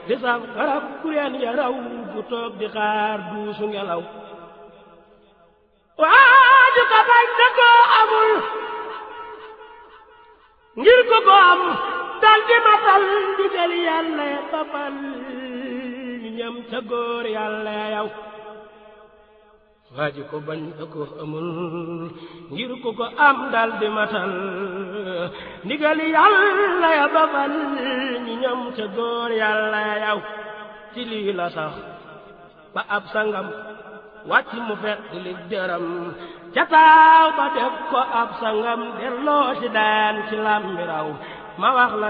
di saf garab kureen ya raw bu toog di xaar duusu ngelaw waaju ka bañ na koo amul ngir ko ko am dal di matal ndigal yàlla ya babal ñam ca góor yàlla ya yow waaji ko bañ da ko amul ngir ko ko am dal di matal ndigal yàlla ya babal ñi ñam ca góor yàlla ya yow ci lii la sax ba ab sangam wàcc mu fet li jëram ca taaw ba def ko ab sangam delloo ci daan ci làmbiraw ma wax la